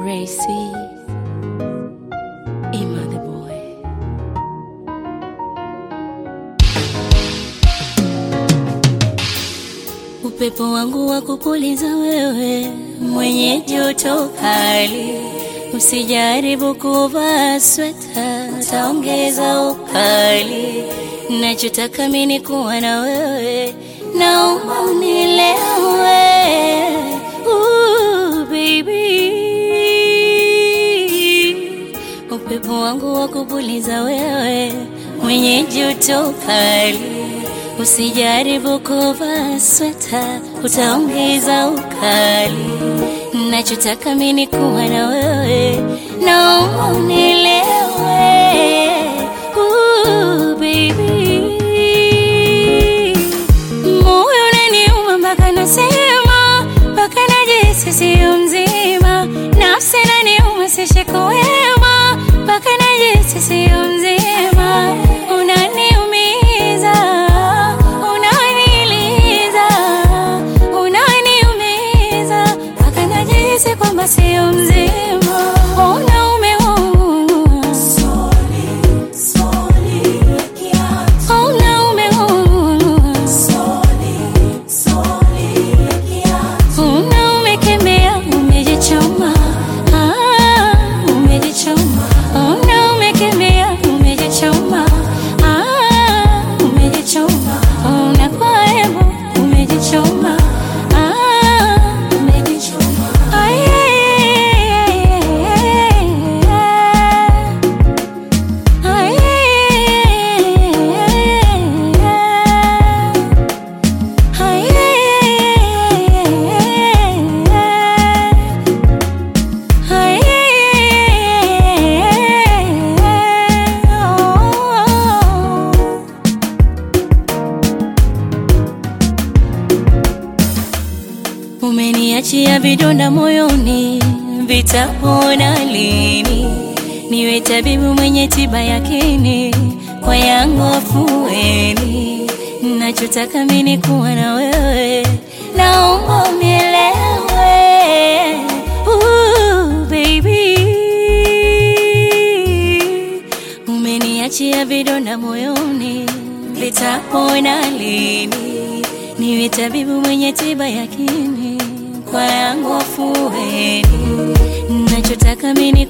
Racy, Ima the boy. Upepo wangu wa kupuliza wewe, mwenye joto kali, usijaribu kuvaa sweta, taongeza ukali. Nachotaka mimi kuwa na wewe, naomba unielewe, Ooh, baby. Upepo wangu wa kupuliza wewe, mwenye joto kali Usijaribu kuvaa sweta, utaongeza ukali. Nachotaka mimi kuwa na wewe, naomba unielewe, Ooh, baby. Moyo unaniuma mpaka nasema, mpaka najihisi sio mzima. Nafsi inaniuma sishiko wema, mpaka najihisi sio mzima. Unaniumiza, unaniliza, unaniumiza, mpaka najihisi kwamba sio mzima. Unaume Unaume Unaumekemea, umejichoma, ah, umejichoma. Unaumekemea, umejichoma, ah, umejichoma. Unakuwa hebo, umejichoma, ah, umejichoma. Ay, ay, ay, ay, ay. Umeniachia vidonda moyoni, vitapona lini? Niwe tabibu mwenye tiba yakini, kwa yangu afueni. Nachotaka mimi kuwa na wewe, naomba unielewe, Ooh, baby. Umeniachia vidonda moyoni, vitapona lini? Niwe tabibu mwenye tiba yakini, kwa yangu afueni. Nachotaka mimi